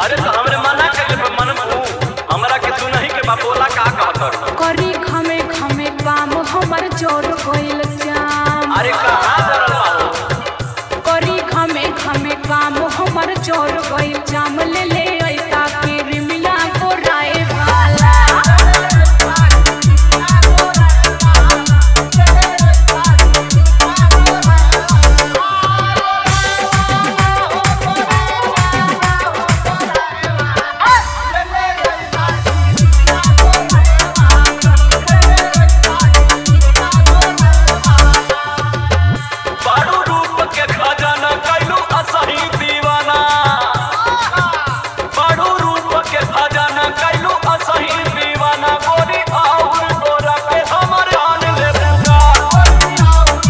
अरे तो हमरे मना कइले पे मन तू हमरा के तू नहीं के बापोला का कहत करी खमे खमे काम हमर जोर गइल जाम अरे कहाँ जरल बाबू करी खमे खमे काम हमर जोर गइल जाम ले ले ऐता के रिमिया को राय वाला बारू रूप के खजाना कैलू असही दीवाना बारू रूप के खजाना कैलू असही दीवाना गोरी और गोरा पे हमर जान ले पुकार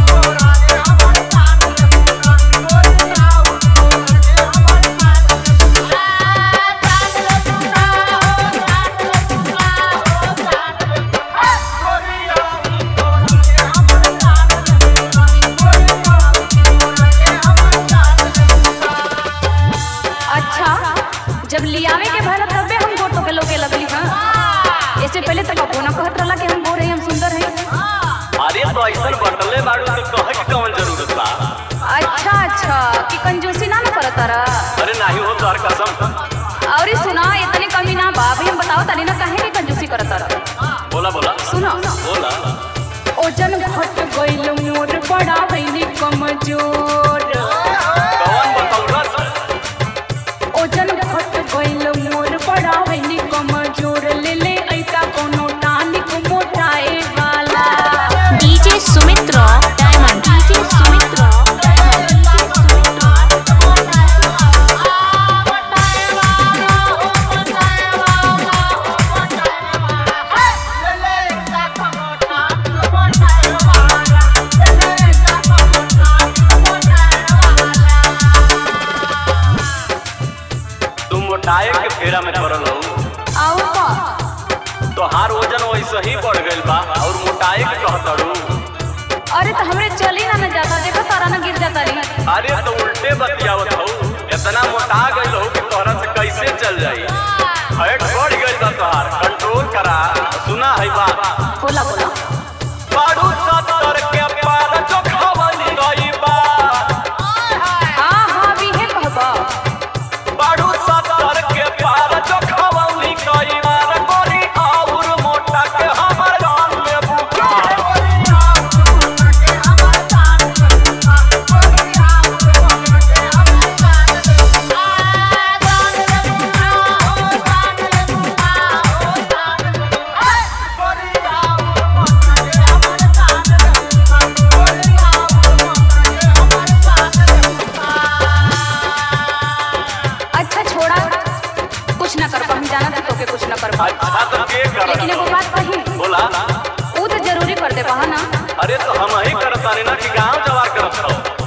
अच्छा जब लियावे के भला तबे हम गोटो के लोगे लगली हां इससे पहले तो कबो ना कहत रहला कि हम गोरे हम सुंदर हैं अरे तो ऐसन बटले बारू तो कहे के कौन जरूरत बा अच्छा अच्छा कि कंजूसी ना ना करत तारा अरे नहीं हो तोहर कसम और ई सुना इतने कमी ना बा अभी हम बताओ तनी ना काहे के कंजूसी करत तारा बोला बोला सुनो बोला ओजन घट गइल मोर बड़ा भइनी कमजोर कौन बतौलस ओजन घट गइल मोर बड़ा भइनी कमजोर ले ले ऐता कोनो टानिक मोटाए वाला DJ Sumitra diamond DJ Sumitra तुम मोटाए के फेरा में पड़ल हो और का तोहार वजन वैसे ही बढ़ गइल बा और मोटाए के कहतड़ू अरे तो हमरे चली ना न जाता देखो तारा ना गिर जाता रही अरे तो उल्टे बतियावत हो इतना मोटा गइल हो कि तोहरा से कैसे चल जाई फैट बढ़ गइल बा तोहार कंट्रोल करा सुना है बात बोला बोला बारू सत्तर के पार जो खवली गई बा हाँ हाँ भी है कहबा बारू सत्तर के पार जो खवली गई बार गोरी और मोटा के हमर जान में बुका अच्छा छोड़ा कुछ ना कर हम जाना था तोके कुछ ना कर अच्छा तो के लेकिन कर एगो बात कही बोला वो तो जरूरी कर दे बहा ना अरे तो हम ही करत तानी ना कि गांव जवार करत रहो